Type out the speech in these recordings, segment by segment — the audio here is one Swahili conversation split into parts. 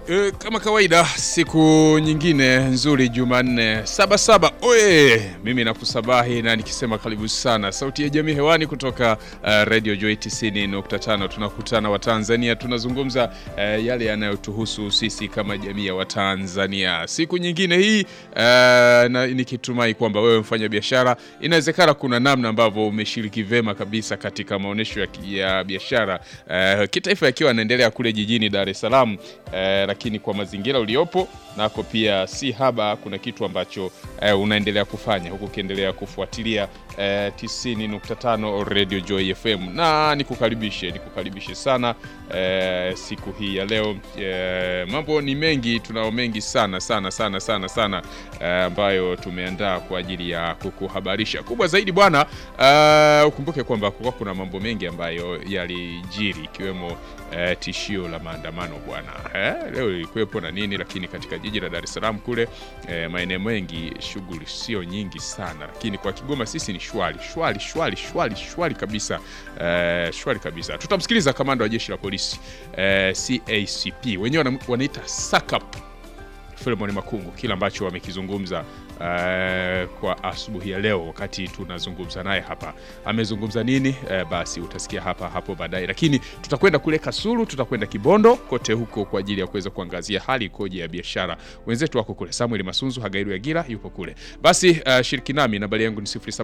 E, kama kawaida siku nyingine nzuri Jumanne saba saba oye, mimi nakusabahi na nikisema karibu sana sauti ya jamii hewani kutoka uh, Radio Joy 90.5. Tunakutana Watanzania, tunazungumza uh, yale yanayotuhusu sisi kama jamii ya Watanzania siku nyingine hii uh, na nikitumai kwamba wewe mfanya biashara, inawezekana kuna namna ambavyo umeshiriki vema kabisa katika maonyesho ya, ya biashara uh, kitaifa yakiwa yanaendelea kule jijini Dar es Salaam uh, lakini kwa mazingira uliopo nako pia si haba, kuna kitu ambacho eh, unaendelea kufanya huku ukiendelea kufuatilia eh, 90.5 Radio Joy FM, na nikukaribishe nikukaribishe sana eh, siku hii ya leo eh, mambo ni mengi, tunao mengi sana sana sana sana sana eh, ambayo tumeandaa kwa ajili ya kukuhabarisha. Kubwa zaidi bwana, eh, ukumbuke kwamba kulikuwa kuna mambo mengi ambayo yalijiri ikiwemo eh, tishio la maandamano bwana eh, leo ilikuwepo na nini, lakini katika jiji la Dar es Salaam kule eh, maeneo mengi shughuli sio nyingi sana, lakini kwa Kigoma sisi ni shwari shwari shwari shwari shwari kabisa eh, shwari kabisa. Tutamsikiliza kamanda wa jeshi la polisi eh, CACP wenyewe wana- wanaita SACP Philemon Makungu, kile ambacho wamekizungumza eh, kwa asubuhi ya leo wakati tunazungumza naye hapa. Amezungumza nini? Eh, basi utasikia hapa hapo baadaye, lakini tutakwenda kule Kasulu, tutakwenda Kibondo, kote huko kwa ajili ya kuweza kuangazia hali ikoje ya biashara. Wenzetu wako kule, Samuel Masunzu Hagairu Yagira yupo kule. Basi eh, shiriki nami, nambari yangu ni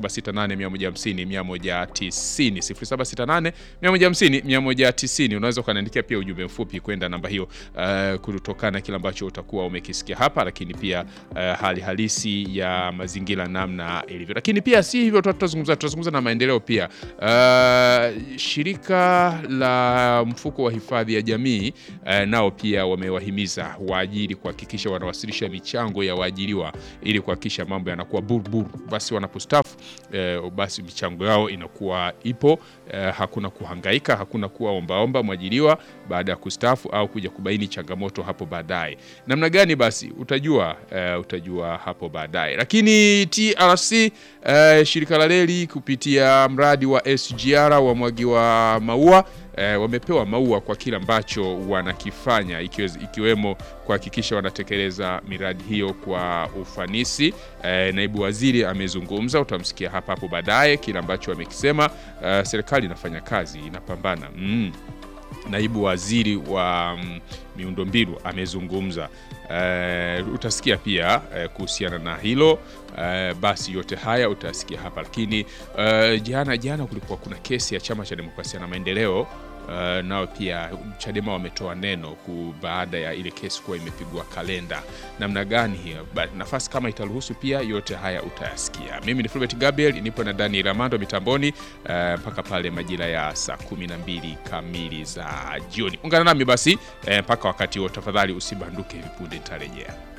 0768150190 0768 150 190. Unaweza ukaniandikia pia ujumbe mfupi kwenda namba hiyo eh, kutokana na kile ambacho utakuwa umekisikia hapa, lakini pia eh, hali halisi ya mazingira namna ilivyo. Lakini pia si hivyo tu, tutazungumza tutazungumza na maendeleo pia. Eh, shirika la mfuko wa hifadhi ya jamii eh, nao pia wamewahimiza waajiri kuhakikisha wanawasilisha michango ya waajiriwa ili kuhakikisha mambo yanakuwa burbur, basi wanapostafu eh, basi michango yao inakuwa ipo eh, hakuna kuhangaika, hakuna kuwa ombaomba mwajiriwa baada ya kustafu au kuja kubaini changamoto hapo baadaye. Namna gani basi utajua eh, utajua hapo baadaye. Lakini TRC eh, shirika la reli kupitia mradi wa SGR wa mwagi wa maua eh, wamepewa maua kwa kile ambacho wanakifanya ikiwe- ikiwemo kuhakikisha wanatekeleza miradi hiyo kwa ufanisi. Eh, naibu waziri amezungumza, utamsikia hapa hapo baadaye kile ambacho amekisema. Eh, serikali inafanya kazi, inapambana mm. Naibu waziri wa mm, miundombinu amezungumza. Eh, utasikia pia eh, kuhusiana na hilo eh, basi yote haya utasikia hapa, lakini eh, jana jana kulikuwa kuna kesi ya chama cha demokrasia na maendeleo Uh, nao pia Chadema wametoa neno ku baada ya ile kesi kuwa imepigwa kalenda. Namna gani hiyo Ba- nafasi kama itaruhusu, pia yote haya utayasikia. Mimi ni Fulbert Gabriel, nipo na Dani Ramando mitamboni uh, mpaka pale majira ya saa 12 kamili za jioni. Ungana nami basi eh, mpaka wakati huo, tafadhali usibanduke, hivi punde nitarejea.